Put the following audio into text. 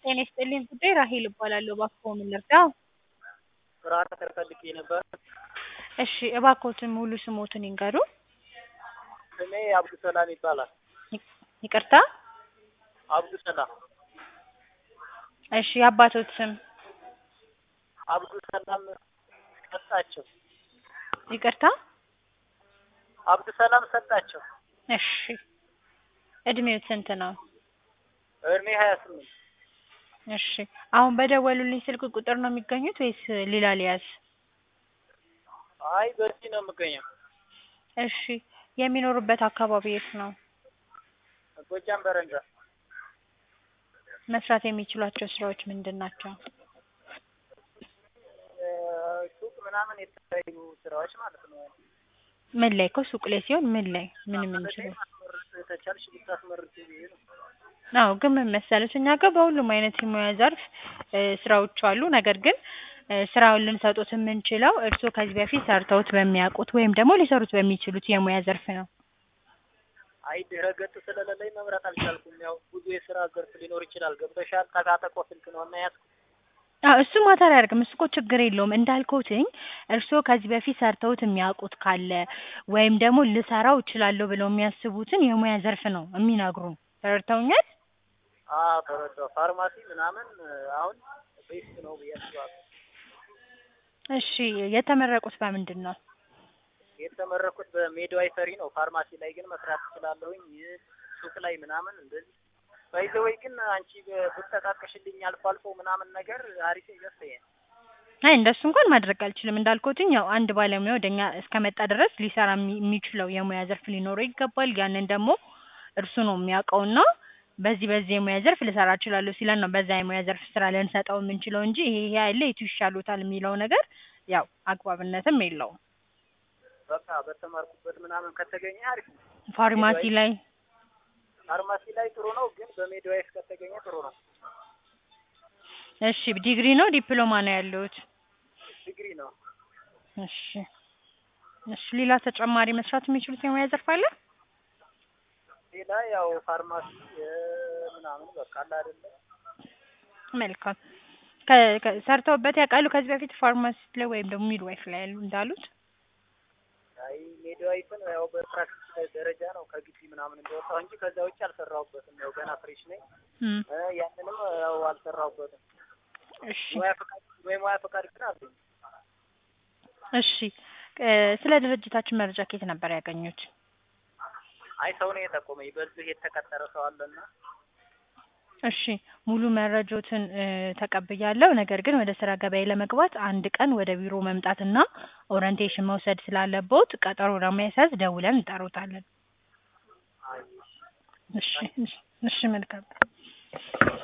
ጤና ይስጥልኝ ጉዳይ ራሄል እባላለሁ። እባክዎ ምን ልርዳ? ስራ ቅጥር ፈልጌ ነበር። እሺ እባክዎትን ሙሉ ስሞትን ይንገሩ? ስሜ አብዱሰላም ይባላል። ይቅ- ይቅርታ? አብዱሰላም እሺ የአባቶት ስም? አብዱሰላም ሰጣቸው። ይቅርታ? አብዱሰላም ሰጣቸው። እሺ እድሜው ስንት ነው? እድሜ ሀያ ስምንት እሺ አሁን በደወሉልኝ ስልክ ቁጥር ነው የሚገኙት ወይስ ሌላ ሊያዝ? አይ በዚህ ነው የምገኘው። እሺ የሚኖሩበት አካባቢ የት ነው? ጎጃም በረንዳ መስራት የሚችሏቸው ስራዎች ምንድን ናቸው? እ፣ ሱቅ ምናምን የተለያዩ ስራዎች ማለት ነው። ምን ላይ እኮ ሱቅ ላይ ሲሆን ምን ላይ ምን የምንችለው? ማስመረጥ ተቻልሽ ብታስመርጥ ብዬ ነው። አዎ ግን ምን መሰለሽ እኛ ጋር በሁሉም አይነት የሙያ ዘርፍ እ፣ ስራዎች አሉ። ነገር ግን እ፣ ስራውን ልንሰጡት የምንችለው እርስዎ ከዚህ በፊት ሰርተውት በሚያውቁት ወይም ደግሞ ሊሰሩት በሚችሉት የሙያ ዘርፍ ነው። አይ ድረ ገጽ ስለሌለኝ መምረጥ አልቻልኩም። ያው ብዙ የስራ ዘርፍ ሊኖር ይችላል። ገብተሻል። ጠቃጠቆ ስልክ ነው እና ያዝኩት። አዎ እሱ ማተር አያደርግም። እሱ እኮ ችግር የለውም። እንዳልኩትኝ እርስዎ ከዚህ በፊት ሰርተውት የሚያውቁት ካለ ወይም ደግሞ ልሰራው እችላለሁ ብለው የሚያስቡትን የሙያ ዘርፍ ነው የሚነግሩን። ተረድተውኛል? አዎ ተረዳሁ። ፋርማሲ ምናምን እ፣ አሁን ቤስት ነው ብዬ አስባለሁ። እሺ የተመረቁት በምንድን ነው? የተመረኩት በሜድዋይፈሪ ነው። ፋርማሲ ላይ ግን መስራት እችላለሁኝ። ይህ ሱቅ ላይ ምናምን እንደዚህ ባይዘወይ ግን አንቺ ብ- ብትጠቃቅሽልኝ አልፎ አልፎ ምናምን ነገር አሪፍ ይመስለኛል። አይ እንደሱ እንኳን ማድረግ አልችልም። እንዳልኩትኝ ያው አንድ ባለሙያ ወደኛ እስከመጣ ድረስ ሊሰራ የሚ- የሚችለው የሙያ ዘርፍ ሊኖረው ይገባል። ያንን ደግሞ እርሱ ነው የሚያውቀውና በዚህ በዚህ የሙያ ዘርፍ ልሰራ እችላለሁ ሲለን ነው በዛ የሙያ ዘርፍ ስራ ልንሰጠው የምንችለው እንጂ ይሄ ይሄ ያለ የቱ ይሻሉታል የሚለው ነገር ያው አግባብነትም የለውም። በቃ በተማርኩበት ምናምን ከተገኘ አሪፍ ነው። ፋርማሲ ላይ ፋርማሲ ላይ ጥሩ ነው፣ ግን በሜድዋይፍ ከተገኘ ጥሩ ነው። እሺ ዲግሪ ነው ዲፕሎማ ነው ያለሁት? ዲግሪ ነው። እሺ እሺ ሌላ ተጨማሪ መስራት የሚችሉት የሙያ ዘርፍ አለ? ሌላ ያው ፋርማሲ እ፣ ምናምን በቃ አለ አይደለ መልካም ከ- ከ- ሰርተውበት ያውቃሉ ከዚህ በፊት ፋርማሲስት ላይ ወይም ደግሞ ሚድዋይፍ ላይ ያሉ እንዳሉት? አይ ሜድዋይፍን ያው በፕራክቲስ ደረጃ ነው ከግቢ ምናምን እንደወጣሁ እንጂ ከዛ ውጭ አልሰራሁበትም። ያው ገና ፍሬሽ ነኝ። እም፣ እ፣ ያንንም ያው አልሰራሁበትም። እሺ ሙያ ፈቃድ ወይ ሙያ ፈቃድ ግን አለኝ። እሺ እ፣ ስለ ድርጅታችን መረጃ ከየት ነበር ያገኙት? አይ ሰው ነው የጠቆመኝ። በዚህ የተቀጠረ ሰው አለና እሺ ሙሉ መረጆትን እ፣ ተቀብያለሁ። ነገር ግን ወደ ስራ ገበያ ለመግባት አንድ ቀን ወደ ቢሮ መምጣትና ኦሪንቴሽን መውሰድ ስላለቦት ቀጠሮ ለማስያዝ ደውለን እንጠሩታለን። አይ እሺ እሺ እሺ መልካም